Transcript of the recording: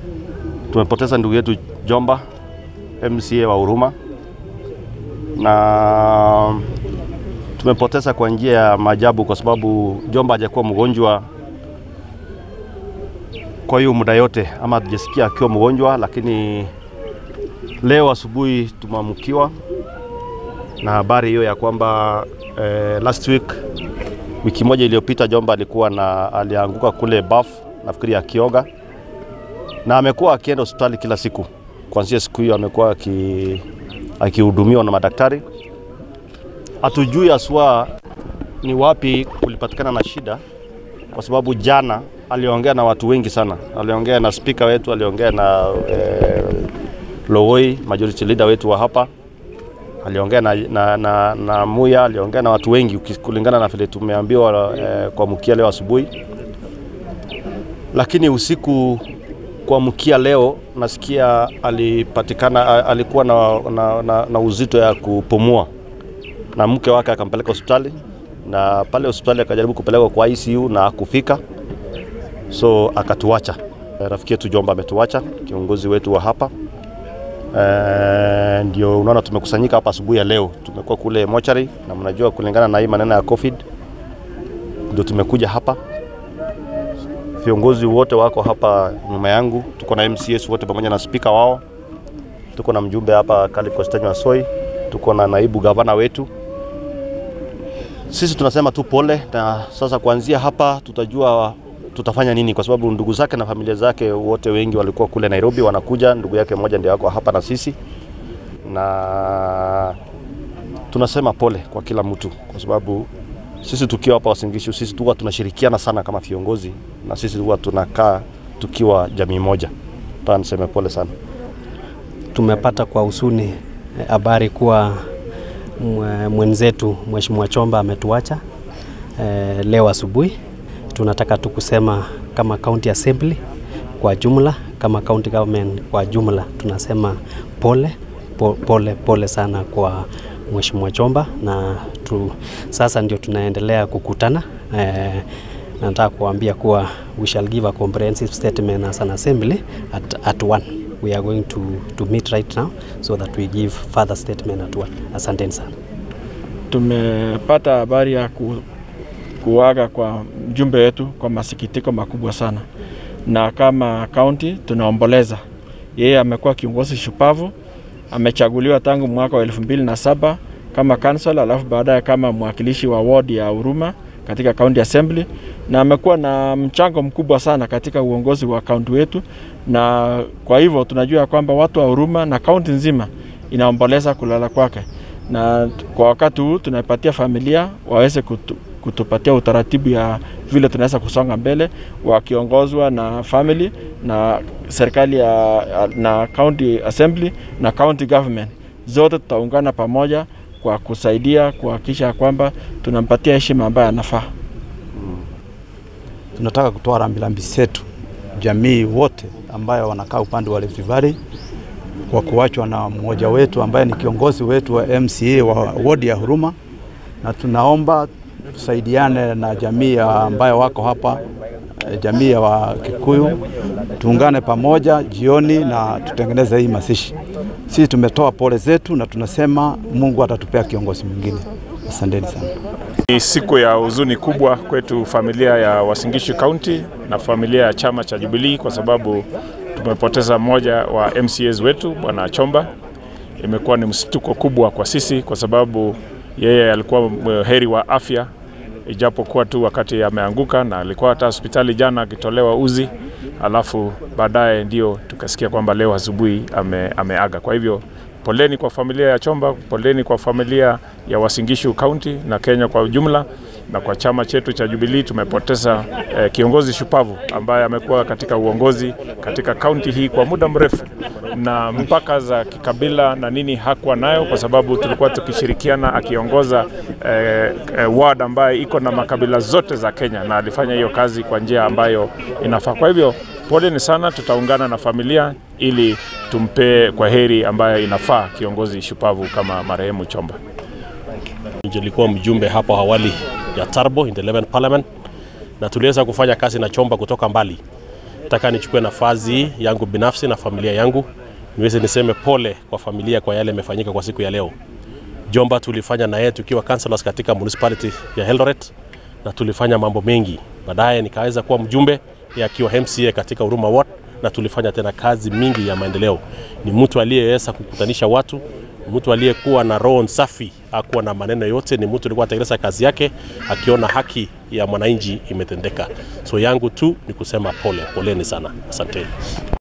Tumepoteza ndugu yetu Jomba, MCA wa Huruma, na tumepoteza kwa njia ya maajabu, kwa sababu Jomba hajakuwa mgonjwa kwa hiyo muda yote, ama hatujasikia akiwa mgonjwa, lakini leo asubuhi tumeamkiwa na habari hiyo ya kwamba eh, last week wiki moja iliyopita Jomba alikuwa na alianguka kule baf, nafikiri akioga, na amekuwa akienda hospitali kila siku. Kuanzia siku hiyo amekuwa aki- akihudumiwa na madaktari. Hatujui haswa ni wapi kulipatikana na shida, kwa sababu jana aliongea na watu wengi sana. Aliongea na spika wetu, aliongea na eh, Lowoi, majority leader wetu wa hapa aliongea na, na, na, na Muya, aliongea na watu wengi uki- kulingana na vile tumeambiwa eh, kuamkia leo asubuhi, lakini usiku kuamkia leo nasikia alipatikana a- alikuwa na, na, na, na uzito ya kupumua na mke wake akampeleka hospitali, na pale hospitali akajaribu kupelekwa kwa ICU na akufika, so akatuacha. Eh, Rafiki yetu Jomba ametuacha, kiongozi wetu wa hapa Eh, ndio unaona tumekusanyika hapa asubuhi ya leo. Tumekuwa kule mochari, na mnajua kulingana na hii maneno ya COVID ndio tumekuja hapa. Viongozi wote wako hapa nyuma yangu, tuko na MCS wote pamoja na spika wao, tuko na mjumbe hapa Caleb Costanyo Asoi, tuko na naibu gavana wetu. Sisi tunasema tu pole, na sasa kuanzia hapa tutajua tutafanya nini, kwa sababu ndugu zake na familia zake wote wengi walikuwa kule Nairobi, wanakuja. Ndugu yake mmoja ndio ako hapa na sisi, na tunasema pole kwa kila mtu, kwa sababu sisi tukiwa hapa Uasin Gishu, sisi huwa tunashirikiana sana kama viongozi, na sisi huwa tunakaa tukiwa jamii moja. Nataka niseme pole sana. Tumepata kwa husuni eh, habari kuwa mwe- mwenzetu Mheshimiwa Chomba ametuacha eh, leo asubuhi. Tunataka tu kusema kama county assembly kwa jumla, kama county government kwa jumla, tunasema pole po- pole pole sana kwa Mheshimiwa Chomba, na tu, sasa ndio tunaendelea kukutana eh, nataka kuambia kuwa we shall give a comprehensive statement as an assembly at, at one we are going to, to meet right now so that we give further statement at one asanteni sana Tumepata habari ya ku, kuaga kwa mjumbe wetu kwa masikitiko makubwa sana, na kama kaunti tunaomboleza. Yeye amekuwa kiongozi shupavu, amechaguliwa tangu mwaka wa elfu mbili na saba kama council, alafu baadaye kama mwakilishi wa ward ya Huruma katika county assembly, na amekuwa na mchango mkubwa sana katika uongozi wa kaunti wetu, na kwa hivyo tunajua ya kwamba watu wa Huruma na kaunti nzima inaomboleza kulala kwake na kwa wakati huu tunaipatia familia waweze kutu, kutupatia utaratibu ya vile tunaweza kusonga mbele wakiongozwa na family na serikali ya, na county assembly na county government zote tutaungana pamoja kwa kusaidia kuhakikisha kwamba tunampatia heshima ambayo anafaa. tunataka kutoa rambirambi zetu jamii wote ambayo wanakaa upande wa Rift Valley kwa kuachwa na mmoja wetu ambaye ni kiongozi wetu wa MCA wa wodi ya Huruma, na tunaomba tusaidiane na jamii ya ambayo wako hapa eh, jamii ya wa Kikuyu, tuungane pamoja jioni na tutengeneze hii mazishi. Sisi tumetoa pole zetu na tunasema Mungu atatupea kiongozi mwingine. Asanteni sana. Ni siku ya huzuni kubwa kwetu familia ya Uasin Gishu County na familia ya chama cha Jubilee kwa sababu tumepoteza mmoja wa MCAs wetu Bwana Chomba. Imekuwa ni msituko kubwa kwa sisi kwa sababu yeye alikuwa heri wa afya, ijapokuwa tu wakati ameanguka na alikuwa hata hospitali jana akitolewa uzi, alafu baadaye ndio tukasikia kwamba leo asubuhi ame, ameaga. Kwa hivyo poleni kwa familia ya Chomba, poleni kwa familia ya Uasin Gishu County na Kenya kwa ujumla, na kwa chama chetu cha Jubilee tumepoteza eh, kiongozi shupavu ambaye amekuwa katika uongozi katika kaunti hii kwa muda mrefu, na mpaka za kikabila na nini hakuwa nayo, kwa sababu tulikuwa tukishirikiana akiongoza eh, eh, ward ambaye iko na makabila zote za Kenya, na alifanya hiyo kazi kwa njia ambayo inafaa. Kwa hivyo poleni sana, tutaungana na familia ili tumpe kwa heri ambayo inafaa kiongozi shupavu kama marehemu Chomba. Nilikuwa mjumbe hapo awali ya Tarbo in the 11th parliament na tuliweza kufanya kazi na Chomba kutoka mbali nataka nichukue nafasi yangu binafsi na familia yangu niweze niseme pole kwa familia kwa yale yamefanyika kwa siku ya leo. Jomba tulifanya na yeye tukiwa councillors katika municipality ya Eldoret na tulifanya mambo mengi. Baadaye nikaweza kuwa mjumbe yeye akiwa MCA katika Huruma Ward na tulifanya tena kazi mingi ya maendeleo. Ni mtu aliyeweza kukutanisha watu, mtu aliyekuwa na roho safi, hakuwa na maneno yote, ni mtu alikuwa atekeleza kazi yake akiona haki ya mwananchi imetendeka. So yangu tu ni kusema pole, poleni sana, asanteni.